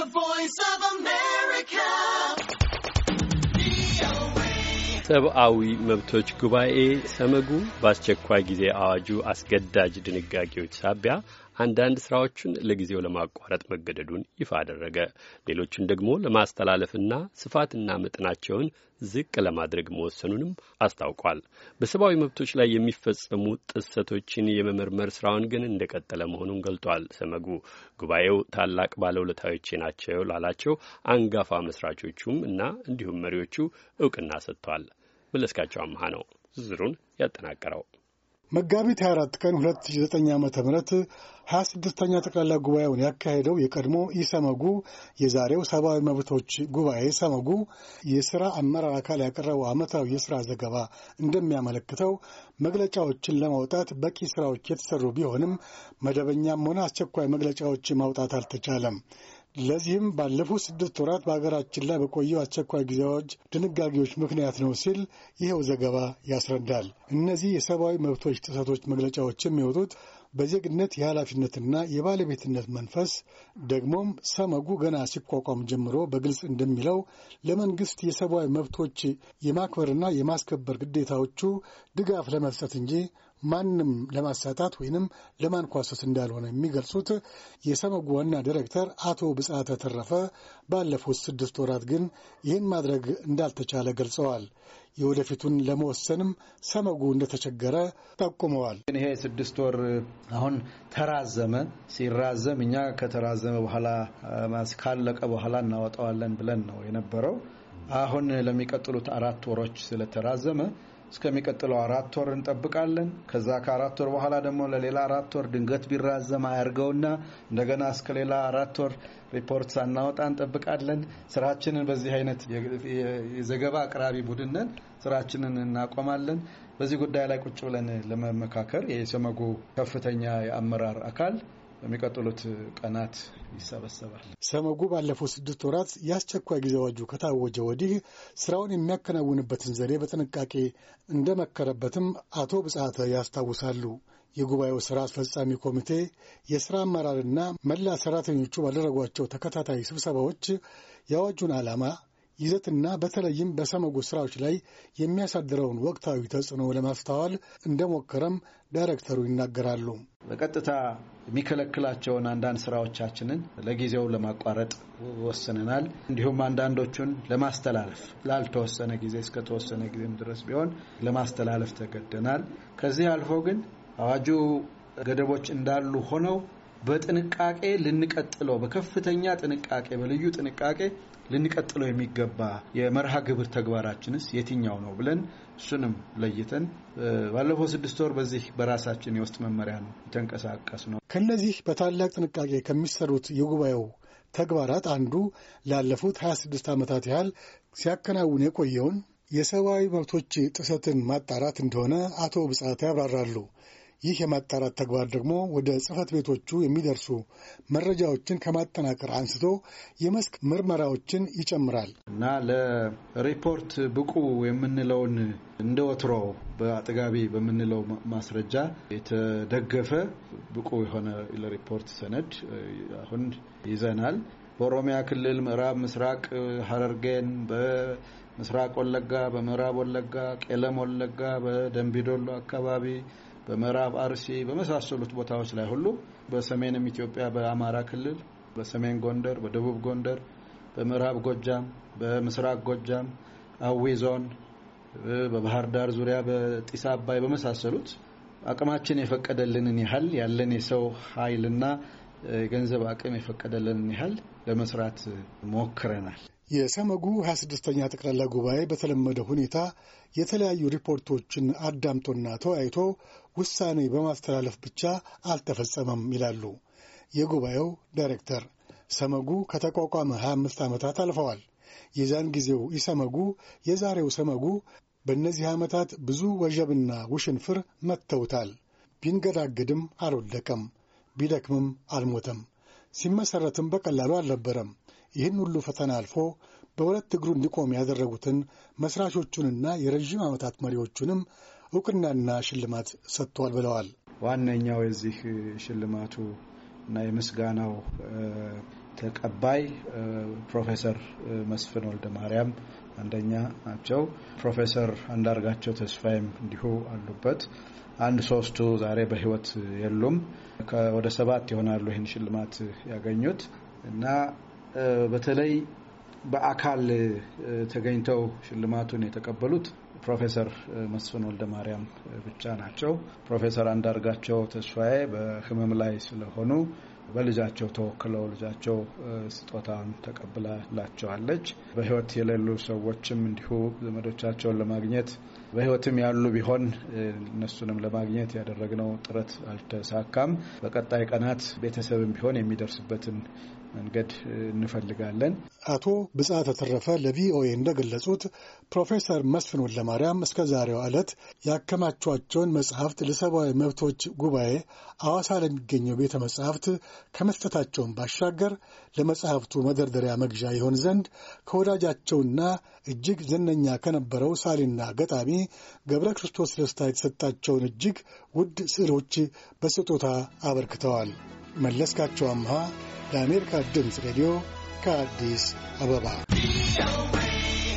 ሰብአዊ መብቶች ጉባኤ ሰመጉ በአስቸኳይ ጊዜ አዋጁ አስገዳጅ ድንጋጌዎች ሳቢያ አንዳንድ ስራዎቹን ለጊዜው ለማቋረጥ መገደዱን ይፋ አደረገ። ሌሎቹን ደግሞ ለማስተላለፍና ስፋትና መጠናቸውን ዝቅ ለማድረግ መወሰኑንም አስታውቋል። በሰብአዊ መብቶች ላይ የሚፈጸሙ ጥሰቶችን የመመርመር ስራውን ግን እንደቀጠለ መሆኑን ገልጧል። ሰመጉ ጉባኤው ታላቅ ባለውለታዎቼ ናቸው ላላቸው አንጋፋ መስራቾቹም እና እንዲሁም መሪዎቹ እውቅና ሰጥቷል። መለስካቸው አምሃ ነው ዝርዝሩን ያጠናቀረው። መጋቢት 24 ቀን 2009 ዓ ም 26ኛ ጠቅላላ ጉባኤውን ያካሄደው የቀድሞ ኢሰመጉ የዛሬው ሰብአዊ መብቶች ጉባኤ ሰመጉ የሥራ አመራር አካል ያቀረበው ዓመታዊ የሥራ ዘገባ እንደሚያመለክተው መግለጫዎችን ለማውጣት በቂ ሥራዎች የተሠሩ ቢሆንም መደበኛም ሆነ አስቸኳይ መግለጫዎች ማውጣት አልተቻለም። ለዚህም ባለፉት ስድስት ወራት በሀገራችን ላይ በቆየው አስቸኳይ ጊዜ አዋጅ ድንጋጌዎች ምክንያት ነው ሲል ይኸው ዘገባ ያስረዳል። እነዚህ የሰብአዊ መብቶች ጥሰቶች መግለጫዎች የሚወጡት በዜግነት የኃላፊነትና የባለቤትነት መንፈስ ደግሞም ሰመጉ ገና ሲቋቋም ጀምሮ በግልጽ እንደሚለው ለመንግስት የሰብአዊ መብቶች የማክበርና የማስከበር ግዴታዎቹ ድጋፍ ለመስጠት እንጂ ማንም ለማሳጣት ወይንም ለማንኳሰስ እንዳልሆነ የሚገልጹት የሰመጉ ዋና ዲሬክተር አቶ ብጻተ ተረፈ ባለፉት ስድስት ወራት ግን ይህን ማድረግ እንዳልተቻለ ገልጸዋል። የወደፊቱን ለመወሰንም ሰመጉ እንደተቸገረ ጠቁመዋል። ይሄ ስድስት ወር አሁን ተራዘመ። ሲራዘም እኛ ከተራዘመ በኋላ ካለቀ በኋላ እናወጣዋለን ብለን ነው የነበረው። አሁን ለሚቀጥሉት አራት ወሮች ስለተራዘመ እስከሚቀጥለው አራት ወር እንጠብቃለን። ከዛ ከአራት ወር በኋላ ደግሞ ለሌላ አራት ወር ድንገት ቢራዘም አያርገውና እንደገና እስከ ሌላ አራት ወር ሪፖርት ሳናወጣ እንጠብቃለን። ስራችንን በዚህ አይነት የዘገባ አቅራቢ ቡድንን ስራችንን እናቆማለን። በዚህ ጉዳይ ላይ ቁጭ ብለን ለመመካከር የሰመጉ ከፍተኛ የአመራር አካል በሚቀጥሉት ቀናት ይሰበሰባል። ሰመጉ ባለፉት ስድስት ወራት የአስቸኳይ ጊዜ አዋጁ ከታወጀ ወዲህ ስራውን የሚያከናውንበትን ዘዴ በጥንቃቄ እንደመከረበትም አቶ ብጻተ ያስታውሳሉ። የጉባኤው ስራ አስፈጻሚ ኮሚቴ የስራ አመራርና መላ ሰራተኞቹ ባደረጓቸው ተከታታይ ስብሰባዎች የአዋጁን ዓላማ ይዘትና በተለይም በሰመጉ ስራዎች ላይ የሚያሳድረውን ወቅታዊ ተጽዕኖ ለማስተዋል እንደሞከረም ዳይሬክተሩ ይናገራሉ። በቀጥታ የሚከለክላቸውን አንዳንድ ስራዎቻችንን ለጊዜው ለማቋረጥ ወስነናል። እንዲሁም አንዳንዶቹን ለማስተላለፍ ላልተወሰነ ጊዜ እስከተወሰነ ጊዜም ድረስ ቢሆን ለማስተላለፍ ተገደናል። ከዚህ አልፎ ግን አዋጁ ገደቦች እንዳሉ ሆነው በጥንቃቄ ልንቀጥለው በከፍተኛ ጥንቃቄ በልዩ ጥንቃቄ ልንቀጥለው የሚገባ የመርሃ ግብር ተግባራችንስ የትኛው ነው ብለን እሱንም ለይተን ባለፈው ስድስት ወር በዚህ በራሳችን የውስጥ መመሪያ ነው የተንቀሳቀስ ነው። ከነዚህ በታላቅ ጥንቃቄ ከሚሰሩት የጉባኤው ተግባራት አንዱ ላለፉት 26 ዓመታት ያህል ሲያከናውን የቆየውን የሰብአዊ መብቶች ጥሰትን ማጣራት እንደሆነ አቶ ብጻት ያብራራሉ። ይህ የማጣራት ተግባር ደግሞ ወደ ጽህፈት ቤቶቹ የሚደርሱ መረጃዎችን ከማጠናቀር አንስቶ የመስክ ምርመራዎችን ይጨምራል እና ለሪፖርት ብቁ የምንለውን እንደ ወትሮ በአጥጋቢ በምንለው ማስረጃ የተደገፈ ብቁ የሆነ ለሪፖርት ሰነድ አሁን ይዘናል። በኦሮሚያ ክልል ምዕራብ ምስራቅ ሐረርጌን፣ በምስራቅ ወለጋ፣ በምዕራብ ወለጋ፣ ቄለም ወለጋ፣ በደንቢዶሎ አካባቢ በምዕራብ አርሲ በመሳሰሉት ቦታዎች ላይ ሁሉ በሰሜንም ኢትዮጵያ በአማራ ክልል፣ በሰሜን ጎንደር፣ በደቡብ ጎንደር፣ በምዕራብ ጎጃም፣ በምስራቅ ጎጃም፣ አዊ ዞን፣ በባህር ዳር ዙሪያ፣ በጢስ አባይ በመሳሰሉት አቅማችን የፈቀደልንን ያህል ያለን የሰው ኃይልና የገንዘብ አቅም የፈቀደልንን ያህል ለመስራት ሞክረናል። የሰመጉ 26ኛ ጠቅላላ ጉባኤ በተለመደ ሁኔታ የተለያዩ ሪፖርቶችን አዳምጦና ተወያይቶ ውሳኔ በማስተላለፍ ብቻ አልተፈጸመም ይላሉ የጉባኤው ዳይሬክተር። ሰመጉ ከተቋቋመ 25 ዓመታት አልፈዋል። የዛን ጊዜው ኢሰመጉ፣ የዛሬው ሰመጉ በእነዚህ ዓመታት ብዙ ወጀብና ውሽንፍር መጥተውታል። ቢንገዳግድም አልወደቀም፣ ቢደክምም አልሞተም። ሲመሠረትም በቀላሉ አልነበረም። ይህን ሁሉ ፈተና አልፎ በሁለት እግሩ እንዲቆም ያደረጉትን መስራቾቹንና የረዥም ዓመታት መሪዎቹንም እውቅናና ሽልማት ሰጥቷል ብለዋል። ዋነኛው የዚህ ሽልማቱ እና የምስጋናው ተቀባይ ፕሮፌሰር መስፍን ወልደ ማርያም አንደኛ ናቸው። ፕሮፌሰር አንዳርጋቸው ተስፋዬም እንዲሁ አሉበት። አንድ ሶስቱ ዛሬ በሕይወት የሉም። ወደ ሰባት ይሆናሉ ይህን ሽልማት ያገኙት እና በተለይ በአካል ተገኝተው ሽልማቱን የተቀበሉት ፕሮፌሰር መስፍን ወልደ ማርያም ብቻ ናቸው። ፕሮፌሰር አንዳርጋቸው ተስፋዬ በሕመም ላይ ስለሆኑ በልጃቸው ተወክለው ልጃቸው ስጦታን ተቀብላላቸዋለች። በሕይወት የሌሉ ሰዎችም እንዲሁ ዘመዶቻቸውን ለማግኘት በሕይወትም ያሉ ቢሆን እነሱንም ለማግኘት ያደረግነው ጥረት አልተሳካም። በቀጣይ ቀናት ቤተሰብም ቢሆን የሚደርስበትን መንገድ እንፈልጋለን። አቶ ብጻተ ተረፈ ለቪኦኤ እንደገለጹት ፕሮፌሰር መስፍን ወልደማርያም እስከ ዛሬው ዕለት ያከማቿቸውን መጽሐፍት ለሰብአዊ መብቶች ጉባኤ አዋሳ ለሚገኘው ቤተ መጽሐፍት ከመስጠታቸውን ባሻገር ለመጽሐፍቱ መደርደሪያ መግዣ ይሆን ዘንድ ከወዳጃቸውና እጅግ ዝነኛ ከነበረው ሳሊና ገጣሚ ገብረ ክርስቶስ ደስታ የተሰጣቸውን እጅግ ውድ ስዕሎች በስጦታ አበርክተዋል። መለስካቸው አምሃ ለአሜሪካ ድምፅ ሬዲዮ ከአዲስ አበባ